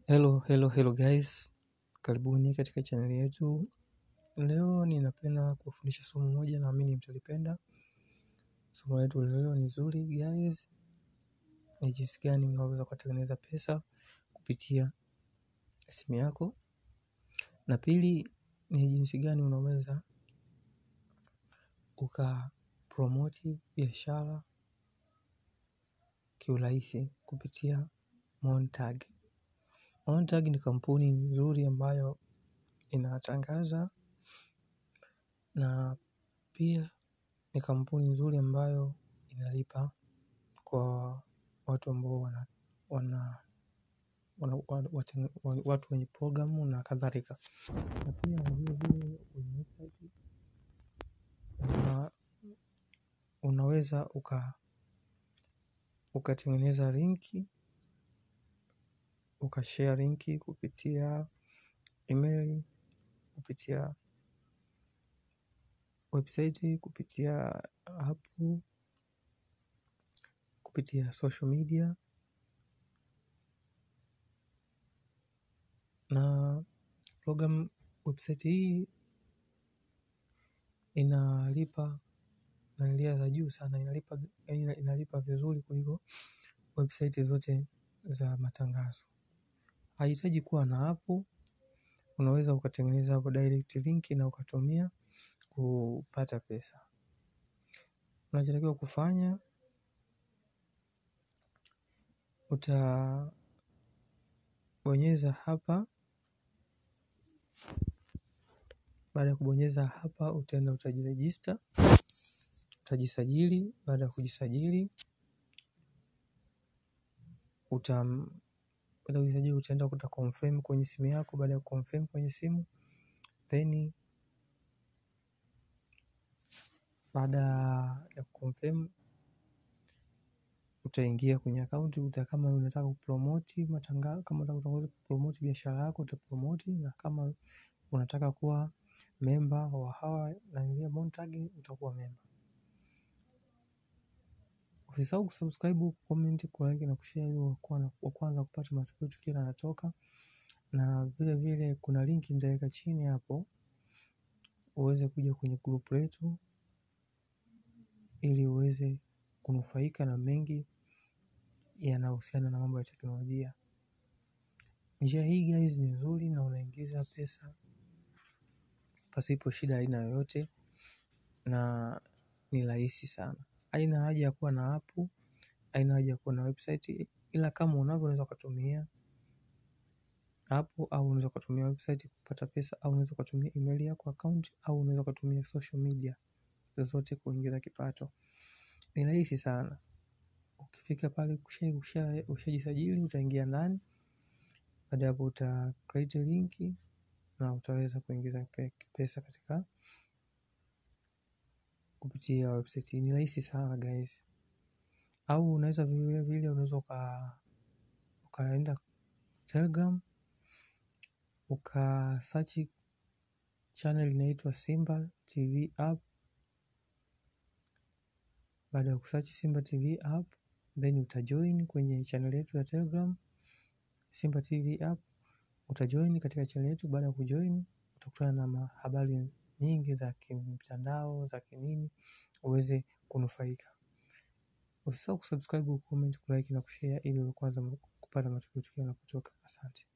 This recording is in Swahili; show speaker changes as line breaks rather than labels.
Hello, hello, hello guys, karibuni katika channel yetu. Leo ninapenda kufundisha somo moja naamini mtalipenda. Somo letu leo ni zuri guys, ni jinsi gani unaweza kutengeneza pesa kupitia simu yako, na pili ni jinsi gani unaweza ukapromoti biashara kiurahisi kupitia Montag. Montag ni kampuni nzuri ambayo inatangaza na pia ni kampuni nzuri ambayo inalipa kwa watu ambao wana watu wenye programu na kadhalika. Na pia vile vile kwenye website unaweza ukatengeneza linki ukashare linki kupitia email kupitia website kupitia app kupitia social media na program website hii inalipa nalia za juu sana inalipa vizuri kuliko website zote za matangazo. Haihitaji kuwa na app, unaweza ukatengeneza hapo direct link na ukatumia kupata pesa. Unachotakiwa kufanya, utabonyeza hapa, baada ya kubonyeza hapa, utaenda utajiregister, utajisajili, baada ya kujisajili, utaenda utaconfirm kwenye simu yako, baada ya kuconfirm kwenye simu, then baada ya kuconfirm utaingia kwenye akaunti kama unataka kupromoti matangazo kama unataka kupromoti biashara yako utapromoti na kama unataka kuwa member wa hawa naingia Montag utakuwa member. Usisahau kusubscribe, kucomment, kulike na kushare ili wa kwanza kupata matukio tukiwa yanatoka na vile vile kuna linki nitaweka chini hapo uweze kuja kwenye group letu ili uweze kunufaika na mengi yanayohusiana na mambo ya teknolojia. Njia hii guys ni nzuri na unaingiza pesa pasipo shida aina yoyote na ni rahisi sana. Haina haja ya kuwa na app, haina haja ya kuwa na website ila kama unavyo unaweza ukatumia app au unaweza ukatumia website kupata pesa au unaweza ukatumia email yako account au unaweza ukatumia social media zozote kuingiza kipato. Ni rahisi sana. Ukifika pale ushajisajili utaingia ndani baada ya hapo uta create linki na utaweza kuingiza pesa katika kupitia website ni rahisi sana guys. Au unaweza vile vile unaweza ukaenda telegram ukasearch channel inaitwa Simba TV app. Baada ya kusearch Simba TV app then utajoin kwenye channel yetu ya telegram Simba TV app. Utajoin katika channel yetu baada ya kujoin utakutana na habari nyingi za kimtandao za kinini uweze kunufaika. Usisahau kusubscribe, kucomment, kulike na kushare ili uwe wa kwanza kupata matukio tukiwa yanapotoka asante.